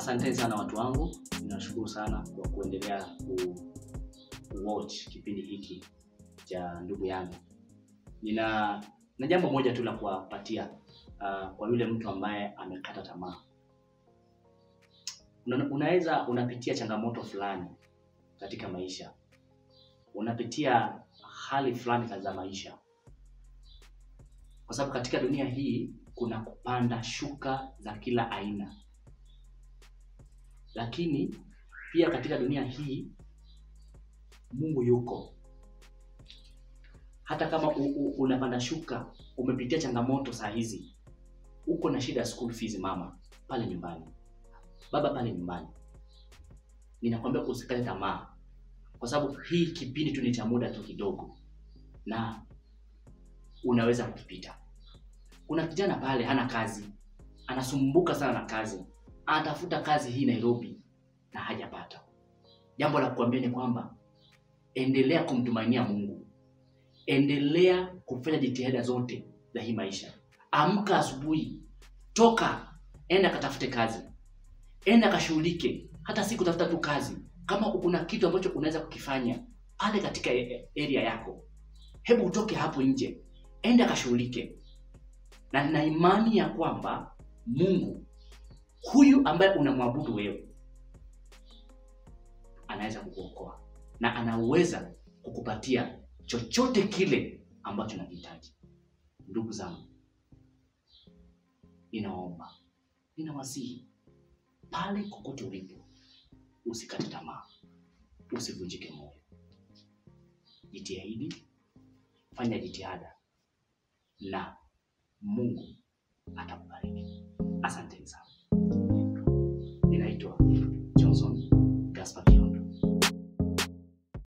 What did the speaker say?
asanteni sana watu wangu, ninashukuru sana kwa kuendelea ku watch kipindi hiki cha ndugu yangu. Nina na jambo moja tu la kuwapatia uh, kwa yule mtu ambaye amekata tamaa. Una, unaweza unapitia changamoto fulani katika maisha, unapitia hali fulani za maisha, kwa sababu katika dunia hii kuna kupanda shuka za kila aina, lakini pia katika dunia hii Mungu yuko. Hata kama u, u, unapanda shuka, umepitia changamoto saa hizi, uko na shida ya school fees, mama pale nyumbani, baba pale nyumbani, ninakwambia usikate tamaa, kwa sababu hii kipindi tu ni cha muda tu kidogo, na unaweza kukipita. Kuna kijana pale hana kazi, anasumbuka sana na kazi, anatafuta kazi hii Nairobi na hajapata. Jambo la kuambia ni kwamba endelea kumtumainia Mungu, endelea kufanya jitihada zote za hii maisha. Amka asubuhi, toka, enda katafute kazi, enda kashughulike, hata si kutafuta tu kazi. Kama kuna kitu ambacho unaweza kukifanya pale katika area yako, hebu utoke hapo nje, enda kashughulike, na nina imani ya kwamba Mungu huyu ambaye unamwabudu wewe anaweza kukuokoa na anaweza kukupatia chochote kile ambacho unahitaji. Ndugu zangu, ninaomba, ninawasihi pale kokote ulipo, usikate tamaa, usivunjike moyo, jitahidi, fanya jitihada na Mungu atakubariki. Asanteni sana.